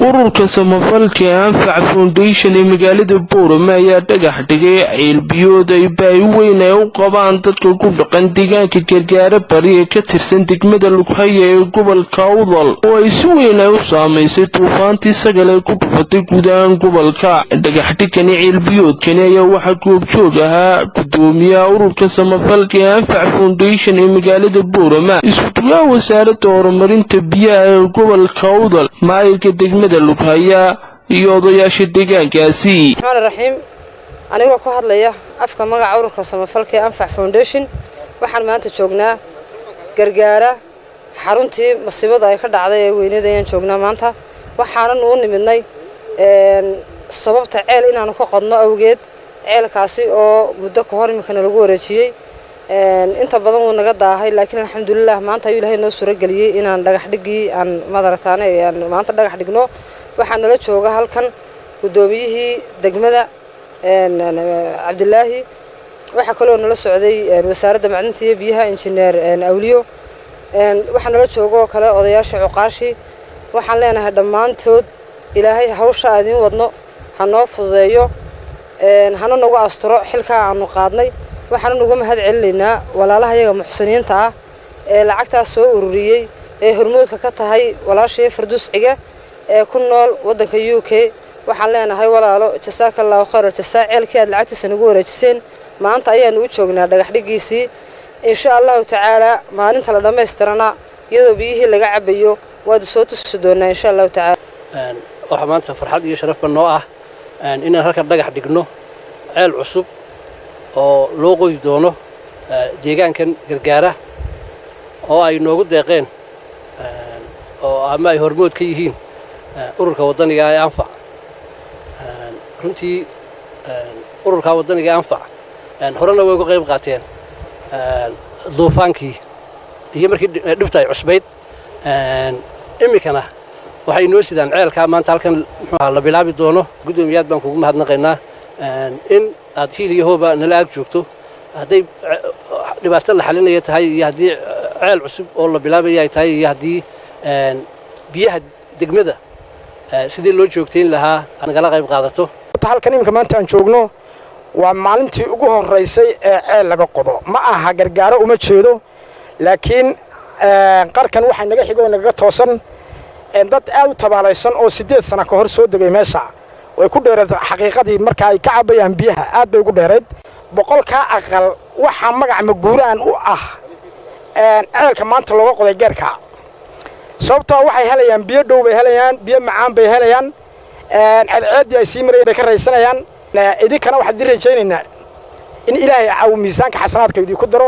ururka samafalka ee anfac foundation ee magaalada boorame ayaa dhagax dhigay ceelbiyood ay baahi weyn ay u qabaan dadka ku dhaqan deegaanka gargaara bari ee ka tirsan degmada lughaya ee gobolka awdal oo ay si weyn ay u saamaysay duufaantii sagal ee ku dhufatay guud ahaan gobolka dhagaxdhigani ceelbiyoodkani ayaa waxaa goobjoog ahaa gudoomiyaha ururka samafalka ee anfac foundation ee magaalada boorama iskuduwaha wasaaradda horumarinta biyaha ee gobolka awdal maayirka degmada lughaya iyo odayaasha deegaankaasi raxmaan raxiim anigoo ku hadlaya afka magaca ururka samafalka ee anfac foundation waxaan maanta joognaa gargaara xaruntii masiibadu ay ka dhacday ee weynada ayaan joognaa maanta waxaanan u nimidnay sababta ceel inaanu ka qodno awgeed ceelkaasi oo muddo ka hor iminkana lagu wareejiyey inta badan wuu naga daahay laakiin alxamdulilah maanta ayuu ilaahay noo suurageliyey inaan dhagax dhigii aan madarataane aan maanta dhagax dhigno waxaa nala jooga halkan guddoomiyihii degmada cabdilaahi waxaa kaloo nala socday wasaaradda macdinta iyo biyaha injineer awliyo waxaa nala joogoo kale odayaasha cuqaashii waxaan leenahay dhammaantood ilaahay hawsha aadiin wadno ha noo fududeeyo hana nagu asturo xilkaa aanu qaadnay waxaana nuga mahad celinaynaa walaalaha yaga muxsiniinta ah ee lacagtaas soo ururiyey ee hormoodka ka tahay walaashii farduusciga ee ku nool waddanka u k waxaan leenahay walaalo jasaaka allahu khayr jasaa ceelkii aad lacagtiisa nagu wareejiseen maanta ayaanu u joognaa dhagaxdhigiisii insha allahu tacaalaa maalinta la dhammaystirana iyadoo biyihii laga cabayo waad soo tusi doonaa insha allahu tacaala waxaa maanta farxad iyo sharafba noo ah inaan halkan dhagax dhigno ceel cusub oo loo qodi doono deegaankan gargaara oo ay noogu deeqeen oo ama ay hormood ka yihiin ururka waddaniga ee anfac runtii ururka waddaniga ee anfac horena way uga qayb qaateen duufaankii iyo markii dhibta ay cusbayd iminkana waxay noo sidaan ceelkaa maanta halkan muxuuha la bilaabi doono guddoomiyaad baan kugu mahadnaqaynaa in aad hiil iyo hooba nala ag joogto hadday dhibaato la xalinaya tahay iyo haddii ceel cusub oo la bilaabaya ay tahay iyo haddii biyaha degmada sidii loo joogtayn lahaa nagala qayb qaadato halkan iminka maanta aan joogno waa maalintii ugu horaysay ee ceel laga qodo ma aha gargaaro uma jeedo laakiin qarkan waxaa naga xigo nagaga toosan dad aad u tabaalaysan oo siddeed sana ka hor soo degay meesha way ku dheeraed xaqiiqadii marka ay ka cabayaan biyaha aad bay ugu dheerayd boqolkaa aqal waxaa magac maguuraan u ah ceelka maanta looga qoday geerka sababtoo waxay helayaan biyo dhow bay helayaan biyo macaan bay helayaan ceedceeddii ay sii marayeen bay ka raysanayaan idinkana waxaan idin rajaynaynaa in ilaahay caawo miisaanka xasanaadka idinku daro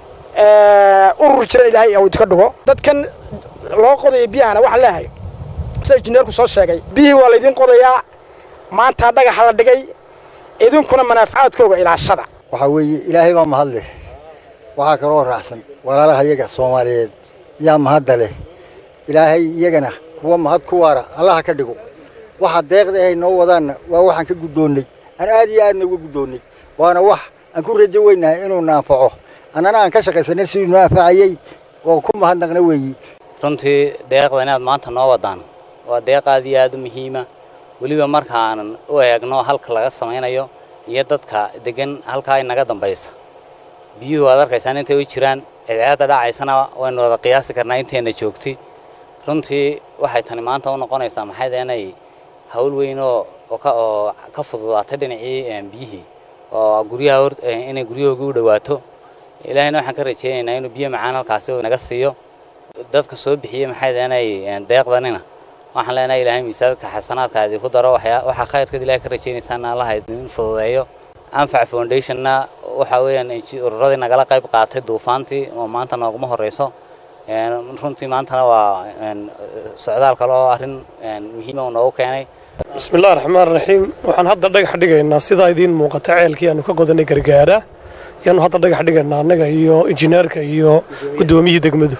urur jira ilaahay uu idinka dhigo dadkan loo qodaya biyahana waxaan leeyahay sida injineerku soo sheegay biyihii waa laydin qodayaa maanta dhagaxa la dhigay idinkuna manaafacaadkooga ilaashada waxaa weeye ilaahay baa mahad leh waxaa kaloo raacsan walaalaha iyaga soomaaliyeed yaa mahadda leh ilaahay iyagana kuwa mahad ku waara allaha ka dhigo waxa deeqda ahay noo wadaanna waa waxaan ka guddoonnay aan aad iyo aadna uga guddoonnay waana wax aan ku rajo weynahay inuu naanfaco annana aan ka shaqaysanay siduu noo anfacayey oo ku mahadnaqna weeyi runtii deeqda inaad maanta noo wadaan waa deeq aad iyo aad u muhiima weliba markaanan u eegno halka laga samaynayo iyo dadka degan halkaa inaga dambaysa biyuhu waad arkaysaan intay u jiraan cidceedda dhacaysana waynu wada qiyaasi karnaa inteenna joogtay runtii waxay tani maanta u noqonaysaa maxayda inay hawl weyn oo oo ka fududaatay dhinacii biyihii oo guryaha inay guryahooga u dhawaato ilaahayna waxaan ka rajaynaynaa inuu biyo macaan halkaasi naga siiyo dadka soo bixiyey maxayda inay deeqdanina waxaan leenahay ilaahay miisaadka xasanaadka idinku daro waxaa khayrkeed ilahay ka rajaynaysaan allaha idin fududeeyo anfac foundationna waxa weeyaan ururadii nagala qayb qaatay duufaantii oo maanta nooguma horeyso runtii maantana waa socdaal kale oo arrin muhiima uu noogu keenay bismillahi raxmaan raxiim waxaan hadda dhagax dhigaynaa sidaa idiin muuqata ceelkii aanu ka qodanay gargaara yaanu hadda dhagax dhigaynaa annaga iyo injineerka iyo guddoomiyihii degmadu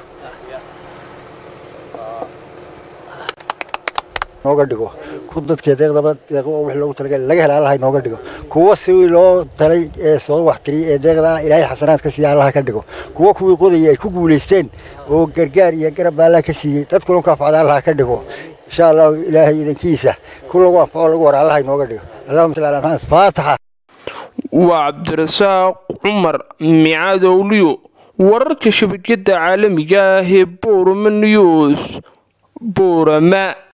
nooga dhigo ku dadkee deeqdaba deeq wixii loogu talagalay laga hela allaha inooga dhigo kuwa si loo talay ee soo waxtiriyay ee deeqda ilaahay xasanaad ka siiya allaha ka dhigo kuwa kuwii qodayay ay ku guulaysteen oo gargaar iyo garab baa allah ka siiyey dadkuna ka afcada allaha ka dhigo insha allahu ilaahay idankiisa ku lagu anfaco lagu wara allaha inooga dhigo allahuma salli ala maxamed faataxa waa cabdirasaaq cumar micaadowliyo wararka shabakada caalamiga ah ee boorama news boorama